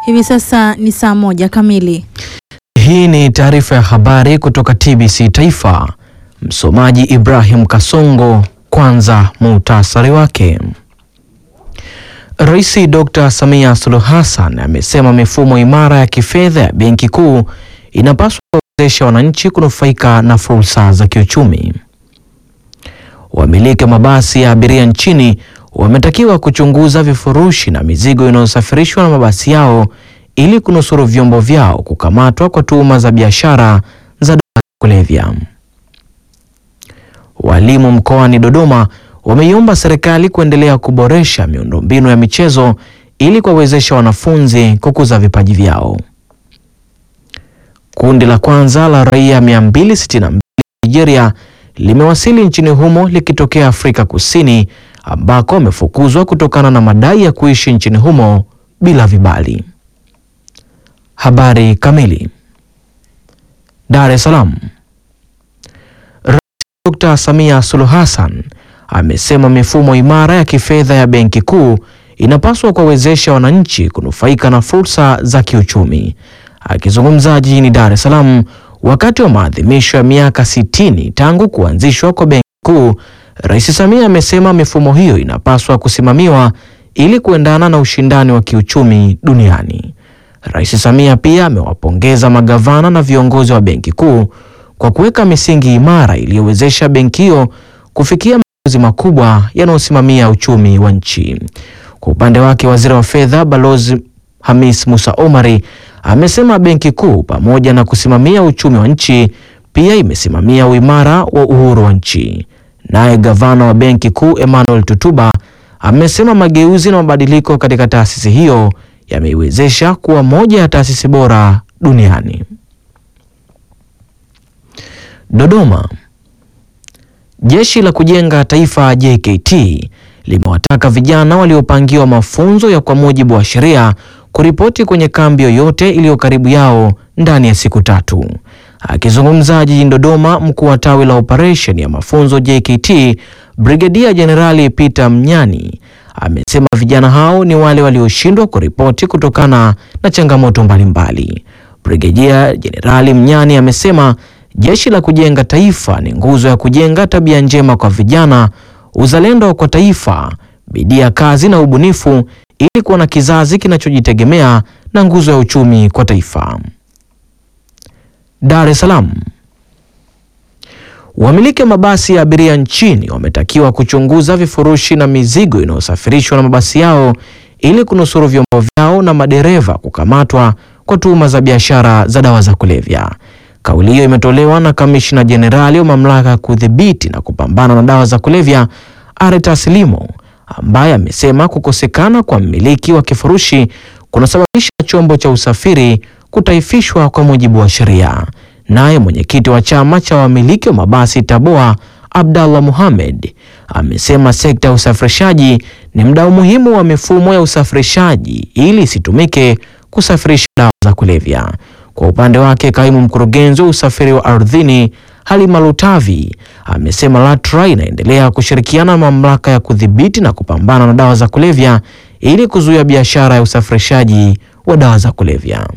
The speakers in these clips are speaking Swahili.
Hivi sasa ni saa moja kamili. Hii ni taarifa ya habari kutoka TBC Taifa. Msomaji Ibrahim Kasongo. Kwanza muhtasari wake. Rais Dr. Samia Suluhu Hassan amesema mifumo imara ya kifedha ya Benki Kuu inapaswa kuwezesha wananchi kunufaika na fursa za kiuchumi. Wamiliki wa mabasi ya abiria nchini wametakiwa kuchunguza vifurushi na mizigo inayosafirishwa na mabasi yao ili kunusuru vyombo vyao kukamatwa kwa tuhuma za biashara za dawa za kulevya. Walimu mkoani Dodoma wameiomba serikali kuendelea kuboresha miundombinu ya michezo ili kuwawezesha wanafunzi kukuza vipaji vyao. Kundi la kwanza la raia 262 Nigeria limewasili nchini humo likitokea Afrika Kusini ambako wamefukuzwa kutokana na madai ya kuishi nchini humo bila vibali. Habari kamili. Dar es Salaam. Rais Dr. Samia Suluhu Hassan amesema mifumo imara ya kifedha ya Benki Kuu inapaswa kuwawezesha wananchi kunufaika na fursa za kiuchumi. Akizungumza jijini Dar es Salaam wakati wa maadhimisho ya miaka 60 tangu kuanzishwa kwa Benki Kuu, Rais Samia amesema mifumo hiyo inapaswa kusimamiwa ili kuendana na ushindani wa kiuchumi duniani. Rais Samia pia amewapongeza magavana na viongozi wa Benki Kuu kwa kuweka misingi imara iliyowezesha benki hiyo kufikia maamuzi makubwa yanayosimamia uchumi wa nchi. Kwa upande wake, Waziri wa Fedha Balozi Hamis Musa Omari amesema Benki Kuu pamoja na kusimamia uchumi wa nchi pia imesimamia uimara wa uhuru wa nchi. Naye gavana wa Benki Kuu Emmanuel Tutuba amesema mageuzi na mabadiliko katika taasisi hiyo yameiwezesha kuwa moja ya taasisi bora duniani. Dodoma. Jeshi la Kujenga Taifa JKT limewataka vijana waliopangiwa mafunzo ya kwa mujibu wa sheria kuripoti kwenye kambi yoyote iliyo karibu yao ndani ya siku tatu. Akizungumza jijini Dodoma, mkuu wa tawi la operesheni ya mafunzo JKT Brigedia Jenerali Peter Mnyani amesema vijana hao ni wale walioshindwa kuripoti kutokana na changamoto mbalimbali. Brigedia Jenerali Mnyani amesema jeshi la kujenga taifa ni nguzo ya kujenga tabia njema kwa vijana, uzalendo kwa taifa, bidii ya kazi na ubunifu, ili kuwa na kizazi kinachojitegemea na nguzo ya uchumi kwa taifa. Dar es Salaam. Wamiliki wa mabasi ya abiria nchini wametakiwa kuchunguza vifurushi na mizigo inayosafirishwa na mabasi yao ili kunusuru vyombo vyao na madereva kukamatwa kwa tuhuma za biashara za dawa za kulevya. Kauli hiyo imetolewa na kamishna jenerali wa mamlaka ya kudhibiti na kupambana na dawa za kulevya Aretas Limo, ambaye amesema kukosekana kwa mmiliki wa kifurushi kunasababisha chombo cha usafiri kutaifishwa kwa mujibu wa sheria. Naye mwenyekiti wa chama cha wamiliki wa mabasi Taboa Abdallah Mohamed amesema sekta ya usafirishaji ni mdau muhimu wa mifumo ya usafirishaji ili isitumike kusafirisha dawa za kulevya. Kwa upande wake, kaimu mkurugenzi wa usafiri wa ardhini Halima Lutavi amesema LATRA inaendelea kushirikiana na mamlaka ya kudhibiti na kupambana na dawa za kulevya ili kuzuia biashara ya usafirishaji wa dawa za kulevya.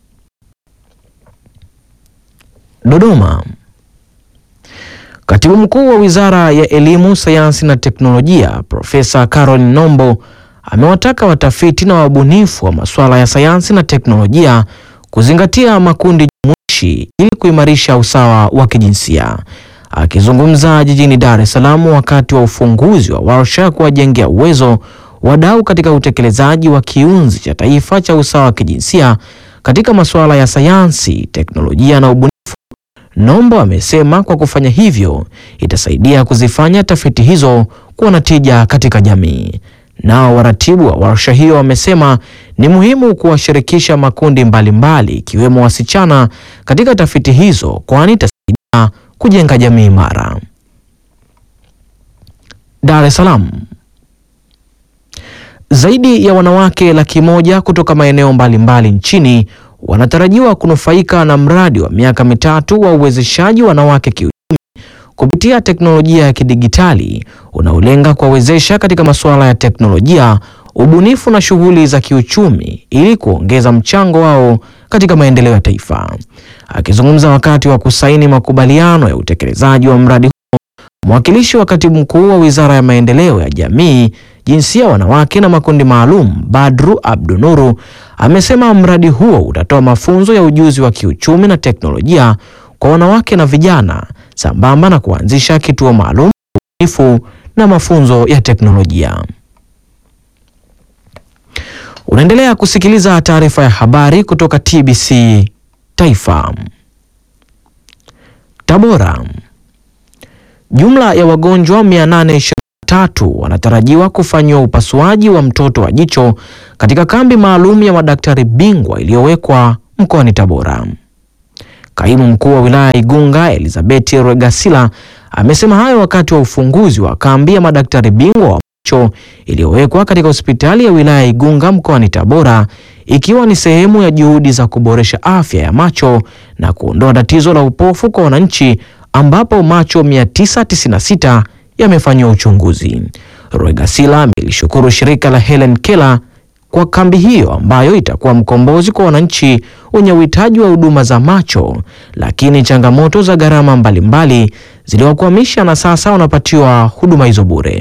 Dodoma. Katibu Mkuu wa Wizara ya Elimu, Sayansi na Teknolojia Profesa Caroline Nombo amewataka watafiti na wabunifu wa masuala ya sayansi na teknolojia kuzingatia makundi jumuishi ili kuimarisha usawa wa kijinsia. Akizungumza jijini Dar es Salaam wakati wa ufunguzi wa warsha ya kuwajengea uwezo wadau katika utekelezaji wa kiunzi cha taifa cha usawa wa kijinsia katika masuala ya sayansi, teknolojia na ubunifu, Nombo amesema kwa kufanya hivyo itasaidia kuzifanya tafiti hizo kuwa na tija katika jamii. Nao waratibu wa warsha hiyo wamesema ni muhimu kuwashirikisha makundi mbalimbali ikiwemo mbali wasichana katika tafiti hizo kwani itasaidia kujenga jamii imara. Dar es Salaam. Zaidi ya wanawake laki moja kutoka maeneo mbalimbali nchini wanatarajiwa kunufaika na mradi wa miaka mitatu wa uwezeshaji wanawake kiuchumi kupitia teknolojia ya kidigitali unaolenga kuwawezesha katika masuala ya teknolojia, ubunifu na shughuli za kiuchumi ili kuongeza mchango wao katika maendeleo ya taifa. Akizungumza wakati wa kusaini makubaliano ya utekelezaji wa mradi huo, mwakilishi wa katibu mkuu wa Wizara ya Maendeleo ya Jamii, Jinsia, Wanawake na Makundi Maalum, Badru Abdunuru, amesema mradi huo utatoa mafunzo ya ujuzi wa kiuchumi na teknolojia kwa wanawake na vijana sambamba na kuanzisha kituo maalum cha ubunifu na mafunzo ya teknolojia. Unaendelea kusikiliza taarifa ya habari kutoka TBC Taifa. Tabora. Jumla ya wagonjwa 823 wanatarajiwa kufanyiwa upasuaji wa mtoto wa jicho katika kambi maalum ya madaktari bingwa iliyowekwa mkoani Tabora. Kaimu mkuu wa wilaya ya Igunga Elizabeth Regasila amesema hayo wakati wa ufunguzi wa kambi ya madaktari bingwa wa macho iliyowekwa katika hospitali ya wilaya ya Igunga mkoani Tabora ikiwa ni sehemu ya juhudi za kuboresha afya ya macho na kuondoa tatizo la upofu kwa wananchi ambapo macho 996 yamefanyiwa uchunguzi. Regasila amelishukuru shirika la Helen Keller kwa kambi hiyo ambayo itakuwa mkombozi kwa wananchi wenye uhitaji wa huduma za macho, lakini changamoto za gharama mbalimbali ziliwakwamisha na sasa wanapatiwa huduma hizo bure.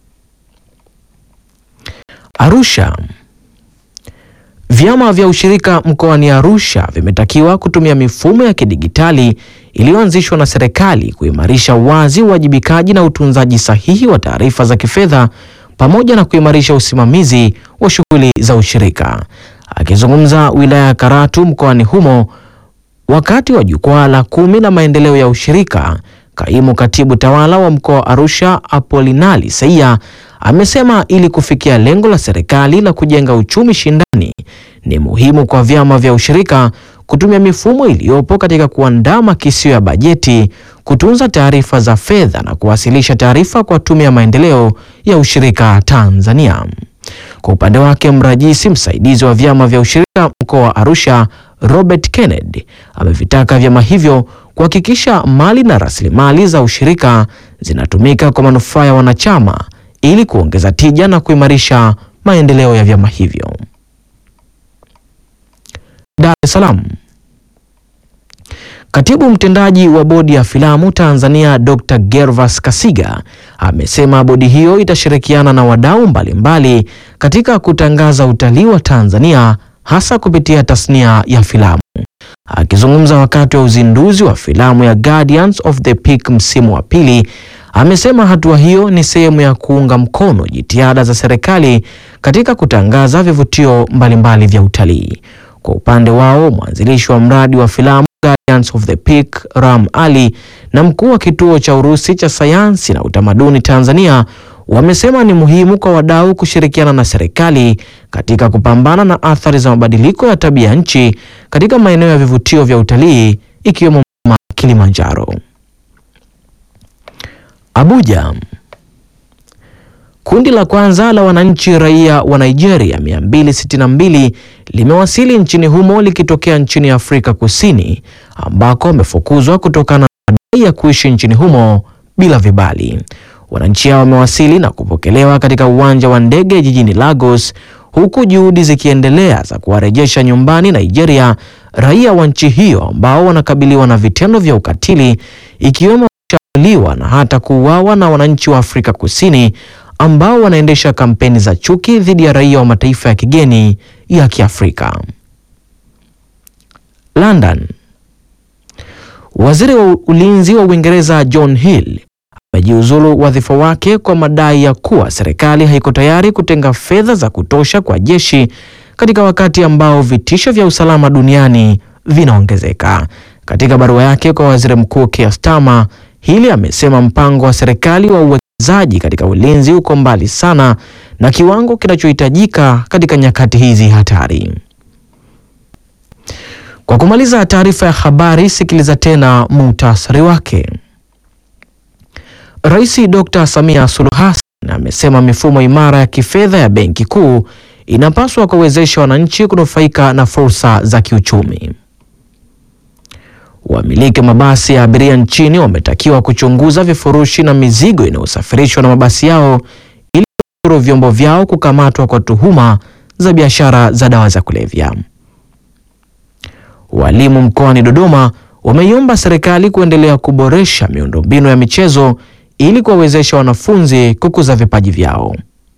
Arusha. Vyama vya ushirika mkoani Arusha vimetakiwa kutumia mifumo ya kidigitali iliyoanzishwa na serikali kuimarisha uwazi, uwajibikaji na utunzaji sahihi wa taarifa za kifedha pamoja na kuimarisha usimamizi wa shughuli za ushirika. Akizungumza wilaya ya Karatu mkoani humo wakati wa jukwaa la kumi la maendeleo ya ushirika, kaimu katibu tawala wa mkoa wa Arusha Apolinali Seia amesema ili kufikia lengo la serikali la kujenga uchumi shindani ni muhimu kwa vyama vya ushirika kutumia mifumo iliyopo katika kuandaa makisio ya bajeti, kutunza taarifa za fedha na kuwasilisha taarifa kwa Tume ya Maendeleo ya Ushirika Tanzania. Kwa upande wake, mrajisi msaidizi wa vyama vya ushirika mkoa wa Arusha Robert Kennedy amevitaka vyama hivyo kuhakikisha mali na rasilimali za ushirika zinatumika kwa manufaa ya wanachama ili kuongeza tija na kuimarisha maendeleo ya vyama hivyo. Dar es Salaam. Katibu mtendaji wa bodi ya filamu Tanzania Dr. Gervas Kasiga amesema bodi hiyo itashirikiana na wadau mbalimbali katika kutangaza utalii wa Tanzania hasa kupitia tasnia ya filamu. Akizungumza wakati wa uzinduzi wa filamu ya Guardians of the Peak msimu wa pili, amesema hatua hiyo ni sehemu ya kuunga mkono jitihada za serikali katika kutangaza vivutio mbalimbali vya utalii. Kwa upande wao, mwanzilishi wa mradi wa filamu Guardians of the Peak Ram Ali na mkuu wa kituo cha Urusi cha sayansi na utamaduni Tanzania wamesema ni muhimu kwa wadau kushirikiana na serikali katika kupambana na athari za mabadiliko ya tabia nchi katika maeneo ya vivutio vya utalii ikiwemo mlima Kilimanjaro. Abuja. Kundi la kwanza la wananchi raia wa Nigeria 262 limewasili nchini humo likitokea nchini Afrika Kusini ambako wamefukuzwa kutokana na madai ya kuishi nchini humo bila vibali. Wananchi hao wamewasili na kupokelewa katika uwanja wa ndege jijini Lagos huku juhudi zikiendelea za kuwarejesha nyumbani Nigeria raia wa nchi hiyo ambao wanakabiliwa na vitendo vya ukatili ikiwemo kushambuliwa na hata kuuawa na wananchi wa Afrika Kusini ambao wanaendesha kampeni za chuki dhidi ya raia wa mataifa ya kigeni ya Kiafrika. London. Waziri wa ulinzi wa Uingereza John Hill amejiuzulu wadhifa wake kwa madai ya kuwa serikali haiko tayari kutenga fedha za kutosha kwa jeshi katika wakati ambao vitisho vya usalama duniani vinaongezeka. Katika barua yake kwa Waziri Mkuu Keir Starmer, Hill amesema mpango wa serikali wa uwekezaji katika ulinzi uko mbali sana na kiwango kinachohitajika katika nyakati hizi hatari. Kwa kumaliza taarifa ya habari, sikiliza tena muhtasari wake. Rais Dr. Samia Suluhu Hassan amesema mifumo imara ya kifedha ya Benki Kuu inapaswa kuwezesha wananchi kunufaika na fursa za kiuchumi. Wamiliki mabasi ya abiria nchini wametakiwa kuchunguza vifurushi na mizigo inayosafirishwa na mabasi yao ili kunusuru vyombo vyao kukamatwa kwa tuhuma za biashara za dawa za kulevya. Walimu mkoani Dodoma wameiomba serikali kuendelea kuboresha miundombinu ya michezo ili kuwawezesha wanafunzi kukuza vipaji vyao.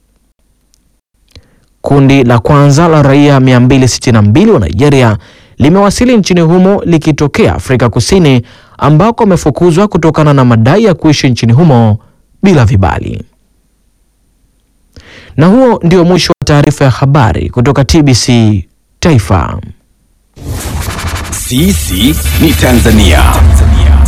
Kundi la kwanza la raia 262 wa Nigeria limewasili nchini humo likitokea Afrika Kusini ambako wamefukuzwa kutokana na madai ya kuishi nchini humo bila vibali. Na huo ndio mwisho wa taarifa ya habari kutoka TBC Taifa. Sisi ni Tanzania.